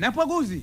na pwaguzi.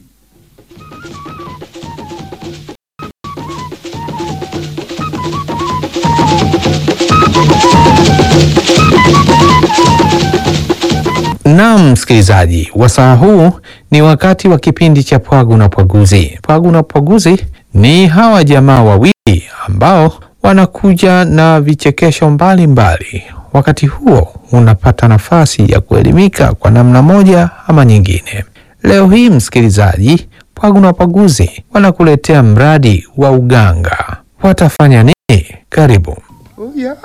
Naam, msikilizaji, wasaa huu ni wakati wa kipindi cha Pwagu na Pwaguzi. Pwagu na Pwaguzi ni hawa jamaa wawili ambao wanakuja na vichekesho mbalimbali. Wakati huo unapata nafasi ya kuelimika kwa namna moja ama nyingine. Leo hii, msikilizaji, Pwagu na Pwaguzi wanakuletea mradi wa uganga. Watafanya nini? Karibu. Ya,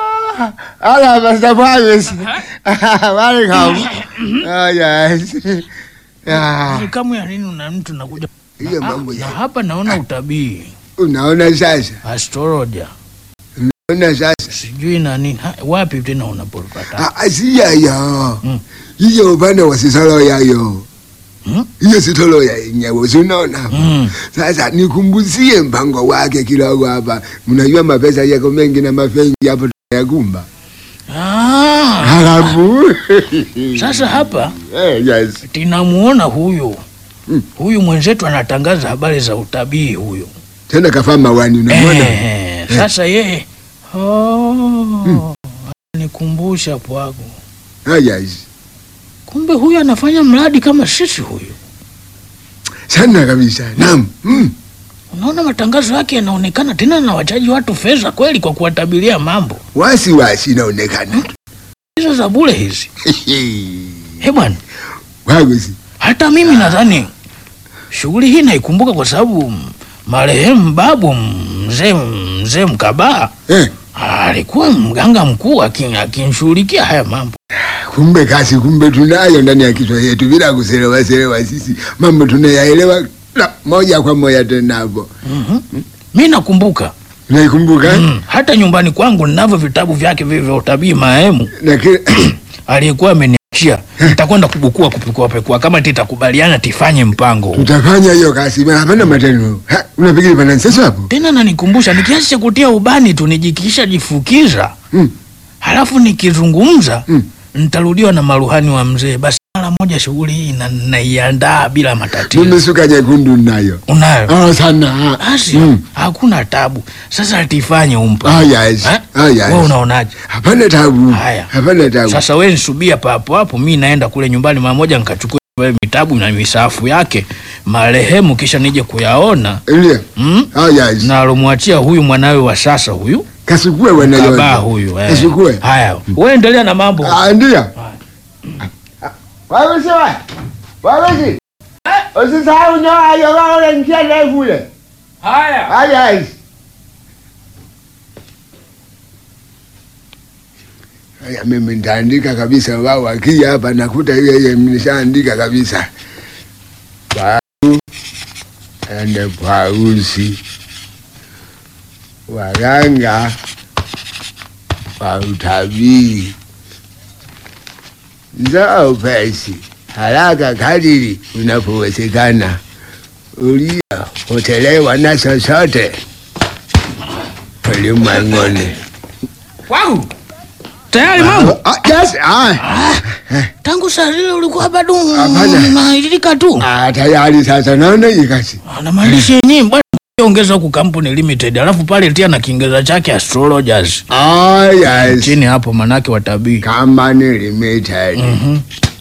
ala basta pwagos. Welcome. Ah, yes. Ya, Ni kamu ya nini na mtu nakuja hiyo Ah, mambo na ya. hapa naona utabii Unaona sasa? astrologer Unaona sasa? sijui na nini Ha, wapi tena unapopata Ah, ah, si yayo. Mm. Hiyo upande wa sisolo yayo. Hmm? Hiyo sitolo ya yenyewe, si unaona? Mm. Sasa nikumbuzie mpango wake kidogo hapa. Mnajua mapesa yako mengi na mafengi hapo yakumba. Ah, Halafu. sasa hapa Eh, yes. tinamuona huyu Mm. huyu mwenzetu anatangaza habari za utabii huyu Tena kafaa mawani unamwona? eh, sasa yeye oh, nikumbusha pwago Ah, yes. kumbe huyu anafanya mradi kama sisi huyu Sana kabisa. Naam. Mm. unaona matangazo yake yanaonekana tena na wachaji watu fedha kweli kwa kuwatabiria mambo Wasi wasi inaonekana. hizo za bure hizi he bwana Wagusi. hata mimi nadhani shughuli hii naikumbuka kwa sababu mm, marehemu babu mzee mzee Mkabaa Eh, alikuwa mganga mkuu akin- akinshughulikia haya mambo. kumbe kasi kumbe tunayo ndani ya kichwa yetu bila kuselewa selewa sisi. Mambo tunayaelewa na moja kwa moja tena hapo. Mi nakumbuka Naikumbuka? mm, hata nyumbani kwangu ninavyo vitabu vyake vile vya utabii marehemu Na kile aliyekuwa ameniachia. Nitakwenda kubukua kupekua pekua, kama titakubaliana tifanye mpango huu. tutafanya hiyo kasi. Bana hapana matendo. Ha, unapiga pana sasa hapo? Tena nanikumbusha ni kiasi cha kutia ubani tu nijikisha jifukiza Mm. halafu nikizungumza Mm. nitarudiwa na maruhani wa mzee. Basi mara moja shughuli hii na- naiandaa bila matatizo. Mimi suka nyekundu nayo. Unayo Ah, sana. basi Mm. hakuna tabu. Sasa tifanye umpa Ah, yes. Eh? Ah, yes. Wewe unaonaje? Hapana tabu. Haya. Hapana tabu. Sasa wewe nisubia papo hapo, mi naenda kule nyumbani mara moja nikachukua vile vitabu na misafu yake marehemu, kisha nije kuyaona Ndio. mm? Ah, yes. na alomwachia huyu mwanawe wa sasa huyu Kasukue wanayo. Kabaa huyu eh. Kasukue. Haya, wewe endelea na mambo. Ah, ndio. Wagusi wa. Wagusi. Usisahau nyoa hiyo wao njia ndefu ile. Haya. Ah, yes. Haya, mimi nitaandika kabisa, wao wakija hapa nakuta hiyo hiyo nimeshaandika kabisa. Baru ende Pausi, waganga wa utabiri, njoo upesi haraka kadiri unapowezekana, uliyopotelewa na chochote ulimwenguni. Wangu. Tayari mambo. Ah, yes, ah. Tangu saa zile ulikuwa bado Hapana. unailika tu. Ah, tayari sasa naona hii kazi. Anamaanisha yenyewe bwana ongeza huku Company Limited. Alafu pale tia na Kiingereza chake astrologers. Ah, yes. Chini hapo manake watabii. Company Limited. Mhm.